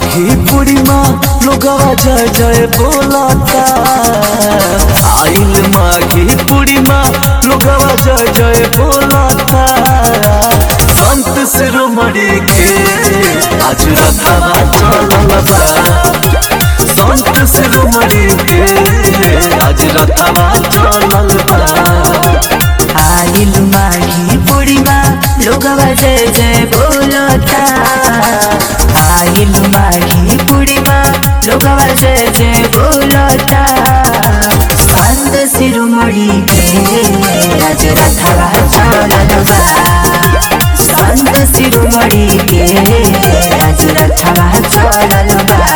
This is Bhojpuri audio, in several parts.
माघी पूर्णिमा लोगवा जय जय बोलता आइल माघी पूर्णिमा लोगवा जय जय बोलता संत शिरोमणि के आज रखवा चलल बा संत शिरोमणि के आज रखवा चलल बा आइल माघी पूर्णिमा लोगवा जय जय बोलता आइल माघी पूर्णिमा लोगवा जय जय बोलता संत शिरोमणि के आज रथवा चलल बा संत शिरोमणि के आज रथवा चलल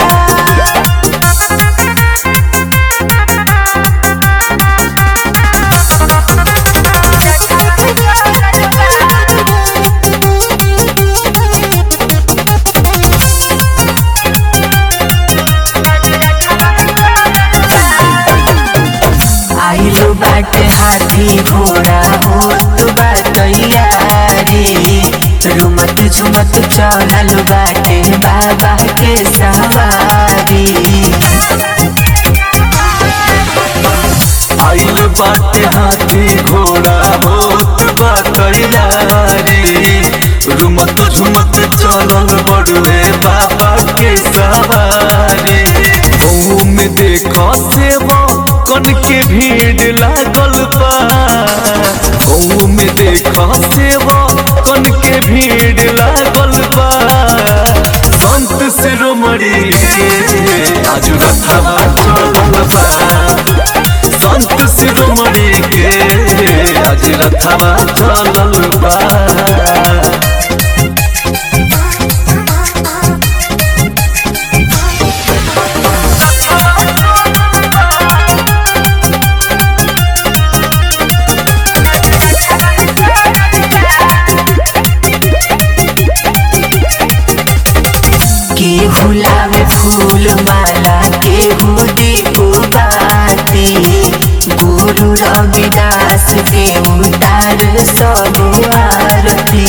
बा आइलो बाटे हाथी घोड़ा होत बा तैयारी रुमत झुमत चलल बाटे बाबा के सवारी आइल बाटे हाथी घोड़ा होत बा तैयारी रुमत झुमत चलल बड़ुए बाबा के सवारी ओहू में देखो सेवा कन के भीड़ लागल बा ओहू में देखो सेवा कन के भीड़ लागल बा संत शिरोमणि के आज रथवा चलल बा संत शिरोमणि के आज रथवा चलल बा के गुलाब फूल माला के दीपो बाती गुरु रविदास के उतार सब आरती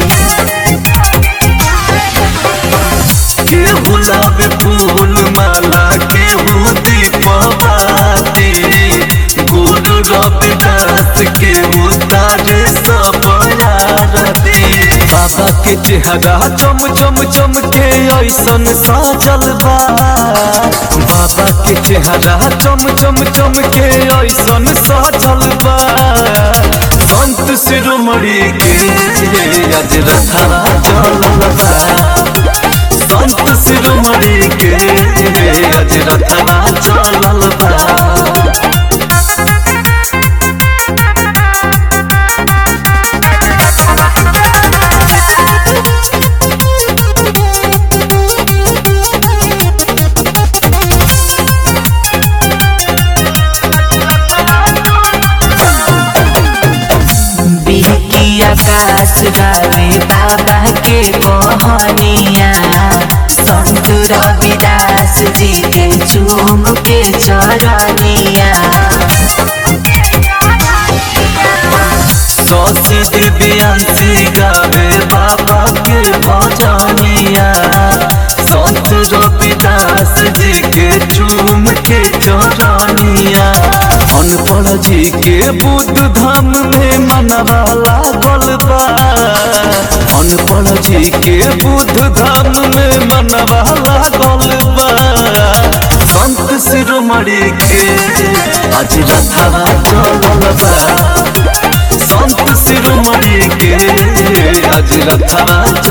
के गुलाब फूल माला के दीपवाती गुरु रविदास के उतार सब आरती बाबा के चेहरा चम चम चम के ऐसन साजल बा बाबा के चेहरा चम चम चम के ऐसन साजल बा संत शिरोमणि के आज रखा चलल बा संत शिरोमणि के आज रखा चलल बा बिहकी आकाश गावे बाबा के कहानिया संत रविदास जी के चूम के चरनिया सौसी दिव्यांशी गावे बाबा के भजनिया संत रविदास जी के चूम के चरनिया अनपढ़ जी के बुद्ध धाम में मनवा लागल बा अनपढ़ जी के बुद्ध धाम में मनवा लागल बा संत शिरोमणि के आज रथवा चलल बा संत शिरोमणि के आज रथवा